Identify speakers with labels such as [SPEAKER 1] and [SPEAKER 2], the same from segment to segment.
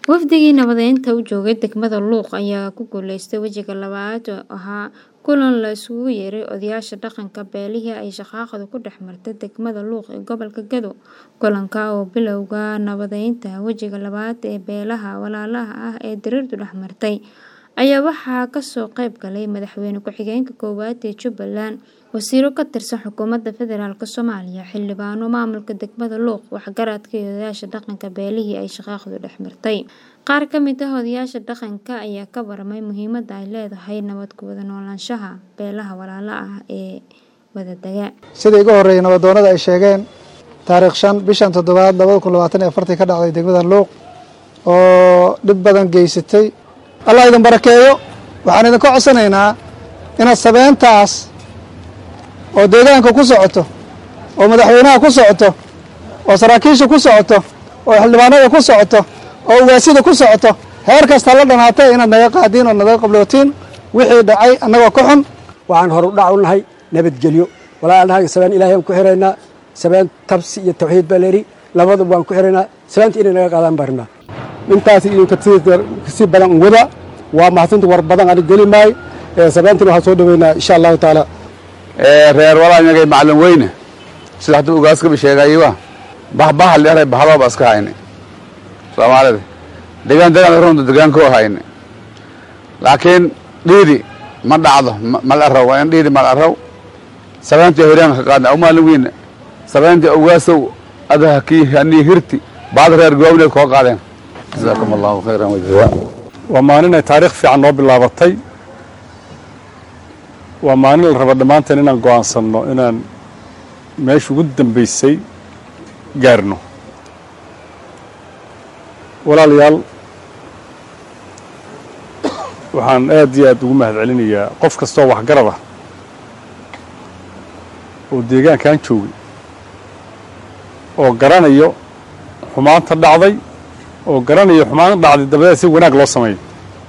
[SPEAKER 1] Wafdigii nabadeynta u joogay degmada Luuq ayaa ku guuleystay wejiga labaad oo ahaa kulan la isugu yeeray odayaasha dhaqanka beelihii ay shaqaaqadu ku dhex martay degmada Luuq ee gobolka Gedo. Kulanka oo bilowga nabadeynta wejiga labaad ee beelaha walaalaha ah ee diriirtu dhex martay ayaa waxaa ka soo qayb galay madaxweyne ku-xigeenka koowaad ee Jubbaland, wasiirro ka tirsan xukuumadda federaalk Soomaaliya, xildhibaano, maamulka degmada Luuq, waxgaradka iyo odayaasha dhaqanka beelihii ay shaqaaqadu dhex martay. Qaar ka mid ah odayaasha dhaqanka ayaa ka warramay muhiimadda ay leedahay nabad ku wada noolaanshaha beelaha walaalaha ah ee wada dega.
[SPEAKER 2] Sida iga horreeyay nabadoonnada ay sheegeen taariikh shan bishan toddobaad labada kun labaatan iyo afartii ka dhacday degmada Luuq oo dhib badan geysatay allah idin barakeeyo waxaan idinka codsanaynaa inaad sabeentaas oo deegaanka ku socoto oo madaxweynaha ku socoto oo saraakiisha ku socoto oo xildhibaanada ku socoto oo ugaasida ku socoto heer kasta la dhanaatay inaad naga qaadiin oo naga qablootiin wixii dhacay annagoo ka xun
[SPEAKER 3] waxaan hor u dhac u nahay nabadgelyo walaalnahay sabeen ilaahay aan ku xiraynaa sabeen tabsi iyo tawxiid baa leeri labaduba waan ku xiraynaa sabeenta inay naga qaadaan barnaa
[SPEAKER 4] intaas idinka kasii badan wada waa mahadsanti war badan ani geli maayo sabeentina waxaan soo dhaweynaa insha allahu tacaala
[SPEAKER 5] reer walaanyagay macalin weyne sida hadduu ugaaskaba sheegayiwa bahbaha leeray bahalooba iska hayne soomaalida degaan degaan runta degaankoo hayne laakiin dhiidi ma dhacdo mal araw waa in dhiidi mal araw sabeentii horyaanka ka qaadna aw maalin weyne sabeentii ugaasow adaha kii hanii hirti baad reer goobneed koo qaadeen jazaakum allahu khayran wajazaa
[SPEAKER 4] waa maalin ay taariikh fiican noo bilaabatay waa maalin la raba dhammaanteen inaan go'aansanno inaan meesha ugu dambaysay gaarno walaalayaal waxaan aad iyo aad ugu mahad celinayaa qof kastoo waxgarad ah oo deegaankan joogay oo garanayo xumaanta dhacday oo garanayo xumaan dhacday dabadeed si wanaag loo sameeyo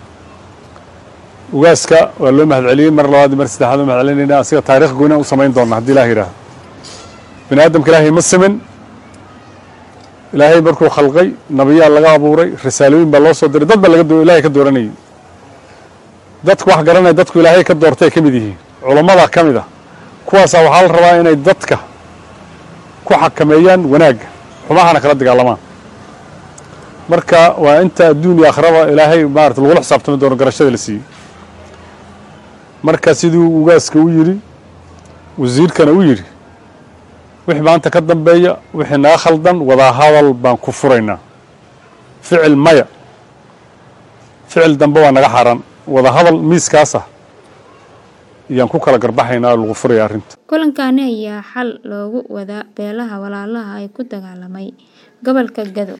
[SPEAKER 4] ugaaska waa loo mahad celiyey mar labaad mar saddexaad oo mahad celinayna asiga taarikh goynaan u samayn doona haddii ilaah yidhaahdo bini aadamka ilaahay ma simin ilaahay markuu khalqay nabiyaa laga abuuray risaalooyin baa loo soo diray dad baa laga ilaahay ka dooranayay dadku wax garanaya dadku ilaahay ka doortay ka mid yihiin culammada ka mid ah kuwaasaa waxaa la rabaa inay dadka ku xakameeyaan wanaagga xumahana kala dagaalamaan marka waa inta adduun iyo akhraba ilaahay maarata lagula xisaabtami doono garashada la siiyey marka siduu ugaaska u yidhi wasiirkana u yidhi wixii maanta ka dambeeya wixii naga khaldan wadaa hadal baan ku furaynaa ficil maya ficil dambe waa naga xaran wada hadal miiskaasah ayaan ku kala garbaxaynaa oo lagu furaya arrinta
[SPEAKER 1] Kulankani ayaa xal loogu wadaa beelaha walaalaha ay ku dagaalamay gobolka Gedo.